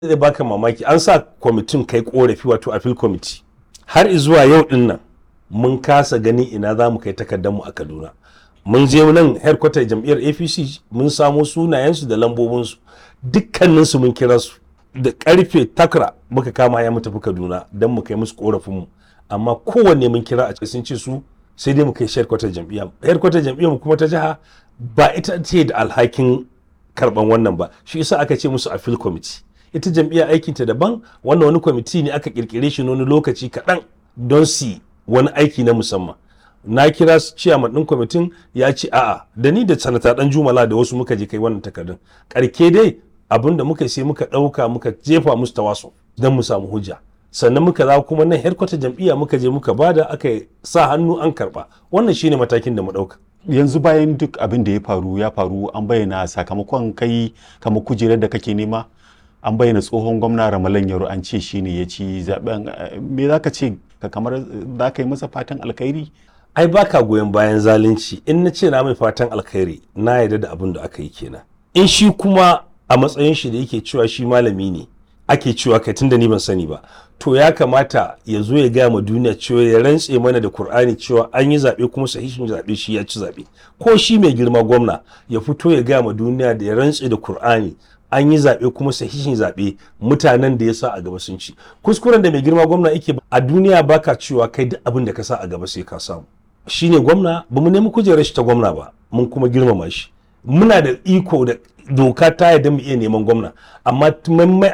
zai baka mamaki an sa kwamitin kai korafi wato appeal committee har zuwa yau din nan mun kasa gani ina za mu kai takardar mu a kaduna mun je nan headquarter jam'iyyar apc mun samo sunayensu da lambobinsu dukkaninsu mun kira su da karfe takra muka kama ya mu tafi kaduna don mu kai musu korafinmu amma kowanne mun kira a sun ce su sai dai mu kai headquarter jam'iyyar headquarter jam'iyyar mu kuma ta jiha ba ita ce da alhakin karban wannan ba shi yasa aka ce musu appeal committee ita jam'iyyar aikinta daban wannan wani kwamiti ne aka kirkire shi wani lokaci kaɗan don su wani aiki na musamman na kira su ciyaman ɗin kwamitin ya ce a'a da ni da sanata ɗan jumala da wasu muka je kai wannan takardun karke dai abin da muka sai muka ɗauka muka jefa musu tawaso don mu samu hujja sannan muka za kuma nan headquarter jam'iyya muka je muka bada aka sa hannu an karɓa wannan shine matakin da mu ɗauka yanzu bayan duk abin da ya faru ya faru an bayyana sakamakon kai kamar kujerar da kake nema an bayyana tsohon gwamna ramalan yaro an ce shi ne ya ci zaben me za ka ce ka kamar za ka yi masa fatan alkhairi ai baka goyon bayan zalunci in na ce na mai fatan alkhairi na yarda da abin da aka yi kenan in shi kuma a matsayin shi da yake cewa shi malami ne ake cewa kai tunda ni ban sani ba to ya kamata ya zo ya gaya ma duniya cewa ya rantse mana da Kur'ani cewa an yi zaɓe kuma sahihin zaɓe shi ya ci zaɓe ko shi mai girma gwamna ya fito ya gaya ma duniya da ya rantse da Kur'ani an yi zaɓe kuma sahihin zaɓe mutanen da ya sa a gaba sun ci kuskuren da mai girma gwamna yake a duniya baka cewa kai duk abin da ka sa a gaba sai ka samu shine gwamna ba mu nemi kujerar shi ta gwamna ba mun kuma girmama shi muna da iko da doka ta yadda mu iya neman gwamna amma mai